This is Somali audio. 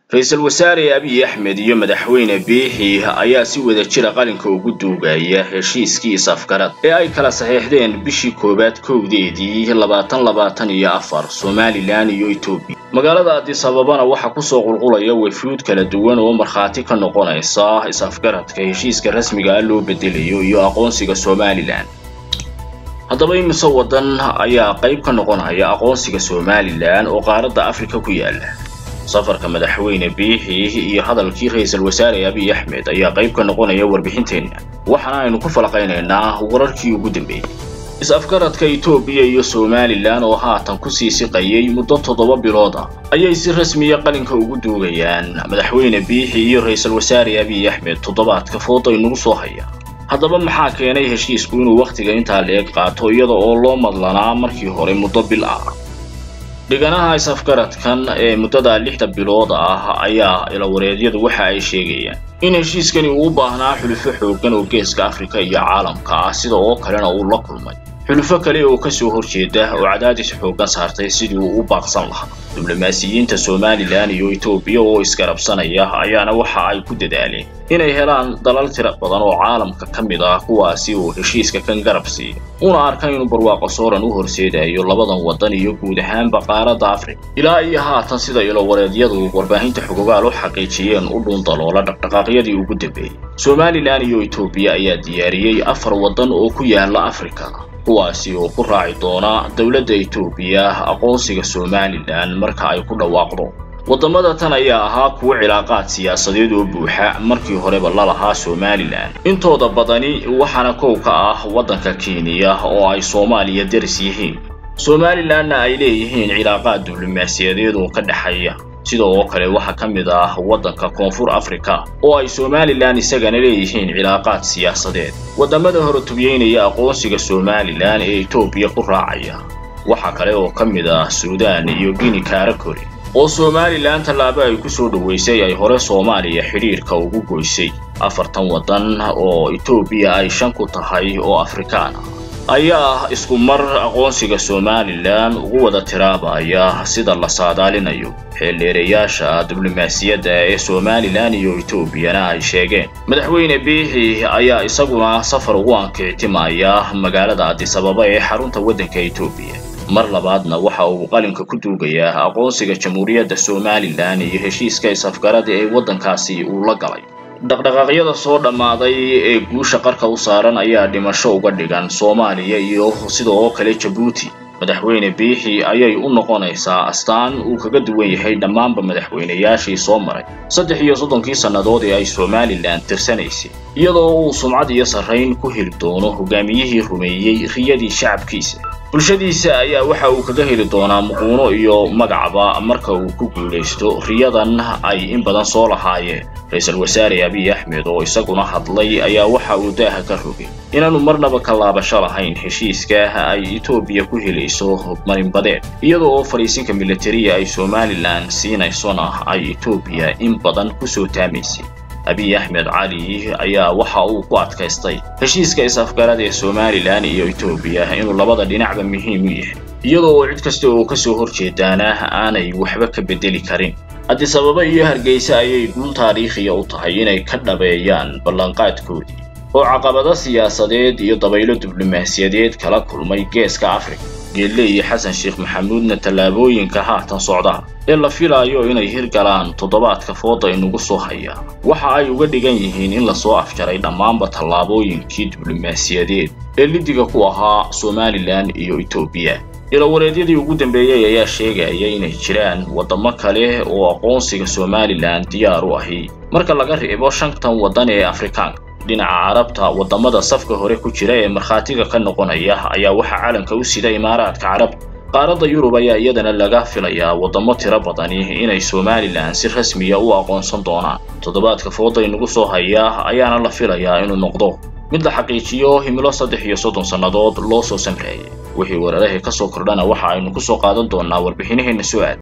ra-iisul wasaare abiy axmed iyo madaxweyne biixi ayaa si wada jira qalinka ugu duugaya heshiiskii is-afgarad ee ay kala saxiixdeen bishii koowaad kowdeedii labaatan labaatan iyo afar somalilan iyo etoobiya magaalada addis ababana waxaa kusoo qulqulaya wafuud kala duwan oo markhaati ka noqonaysa is-afgaradka heshiiska rasmiga ah loo bedelayo iyo aqoonsiga somalilan haddaba imise waddan ayaa qayb ka noqonaya aqoonsiga somalilan oo qaaradda afrika ku yaala safarka madaxweyne biixi iyo hadalkii ra-iisul wasaare abiy axmed ayaa qayb ka noqonaya warbixinteenna waxaana aynu ku falaqaynaynaa wararkii ugu dambeeyey is-afgaradka etoobiya iyo somalilan oo haatan kusii siqayay muddo toddoba bilood ah ayay si rasmiya qalinka ugu duugayaan madaxweyne biixi iyo ra-iisul wasaare abiy axmed toddobaadka fooda inugu soo haya haddaba maxaa keenay heshiisku inuu wakhtiga intaa leeg qaato iyada oo loo madlanaa markii hore muddo bil ah dhiganaha is-afgaradkan ee muddada lixda bilood ah ayaa ilawareedyadu waxa ay sheegayaan in heshiiskani uu u baahnaa xulufo xooggan oo geeska afrika iyo caalamka ah sida oo kalena uu la kulmay xulufo kale oo kasoo horjeeda oo cadaadis xooggan saartay sidii uu u baaqsan lahaa diblomaasiyiinta somalilan iyo etoobiya oo isgarabsanaya ayaana waxa ay ku dadaaleen inay helaan dalal tira badan oo caalamka ka mid ah kuwaasi uu heshiiska kan garab siiyo una arka inuu barwaaqo sooran u horseedayo labadan waddan iyo guud ahaanba qaaradda afrika ilaa iyo haatan sida ilowareedyadu warbaahinta xogogaal u xaqiijiyeen u dhuundaloola dhaqdhaqaaqyadii ugu dambeeyey somalilan iyo etoobiya ayaa diyaariyey afar waddan oo ku yaala afrika kuwaasi oo ku raaci doona dowladda etoobiya aqoonsiga somalilan marka ay ku dhawaaqdo waddamada tan ayaa ahaa kuwo cilaaqaad siyaasadeed oo buuxa markii horeba lalahaa somalilan intooda badani waxaana kow ka ah waddanka kenya oo ay soomaaliya daris yihiin somalilanna ay leeyihiin cilaaqaad diblomaasiyadeed oo ka dhexeeya sida oo kale waxaa ka mid ah waddanka koonfur afrika oo ay somalilan isagana leeyihiin cilaaqaad siyaasadeed waddamada horetubiyeynaya aqoonsiga somalilan ee etoobiya ku raacaya waxaa kale oo ka mid ah suudaan iyo gini karakori oo somalilan tallaabo ay ku soo dhoweysay ay hore soomaaliya xidhiirka ugu goysay afartan waddan oo etoobiya ay shan ku tahay oo afrikaan ah ayaa ah isku mar aqoonsiga somalilan ugu wada tiraabaya sida la saadaalinayo xeeldheereyaasha diblomaasiyadda ee somalilan iyo etoobiyana ay sheegeen madaxweyne biixi ayaa isaguna safar ugu ankictimaya magaalada addis ababa ee xarunta waddanka etoobiya mar labaadna waxa uu qalinka ku duugayaa aqoonsiga jamhuuriyadda somalilan iyo heshiiska is-afgarada ee waddankaasi uu la galay dhaqdhaqaaqyada soo dhammaaday ee guusha qarka u saaran ayaa dhimasho uga dhigan soomaaliya iyo sidoo kale jabuuti madaxweyne biixi ayay u noqonaysaa astaan uu kaga duwan yahay dhammaanba madaxweynayaashii soo maray saddex iyo soddonkii sannadood ee ay somalilan tirsanaysay iyadoo uu sumcad iyo sarrayn ku heli doono hogaamiyihii rumeeyey riyadii shacabkiisa bulshadiisa ayaa waxa uu kaga heli doonaa muquuno iyo magacba marka uu ku guulaysto riyadan ay in badan soo lahaayeen ra-iisul wasaare abiy axmed oo isaguna hadlay ayaa waxa uu daaha ka rogay inaanu marnaba ka laabasho lahayn heshiiska ay etoobiya ku helayso marinbadeed iyada oo fadhiisinka militariya ay somalilan siinaysona ay etoobiya in badan kusoo taamaysay abiy axmed cali ayaa waxa uu ku adkaystay heshiiska is-afgarad ee somalilan iyo etoobiya inuu labada dhinacba muhiim u yahay iyada oo cid kasta oo kasoo horjeedaana aanay waxba ka bedeli karin addis ababa iyo hargeysa ayay guul taariikhiya u tahay inay ka dhabeeyaan ballanqaadkoodii oo caqabado siyaasadeed iyo dabaylo diblomaasiyadeed kala kulmay geeska afrika geelle iyo xasan sheekh maxamuudna tallaabooyinka haatan socda ee la filaayo inay hirgalaan toddobaadka fooda inugu soo haya waxa ay uga dhigan yihiin in lasoo afjaray dhammaanba tallaabooyinkii diblomaasiyadeed ee lidiga ku ahaa somalilan iyo etoobiya ilowareedyadii ugu dambeeyey ayaa sheegaya inay jiraan waddamo kale oo aqoonsiga somalilan diyaar u ahi marka laga reebo shantan waddan ee afrikaanka dhinaca carabta waddamada safka hore ku jira ee markhaatiga ka noqonaya ayaa waxaa calanka u sida imaaraadka carabta qaaradda yurub ayaa iyadana laga filayaa waddamo tiro badani inay somalilan si rasmiya u aqoonsan doonaan toddobaadka fooda inugu soo haya ayaana la filayaa inuu noqdo mid la xaqiijiyo himilo saddex iyo soddon sannadood loo soo samreeyay wixii weerarahii ka soo kordhana waxa aynu ku soo qaadan doonaa warbixinaheenna su-aal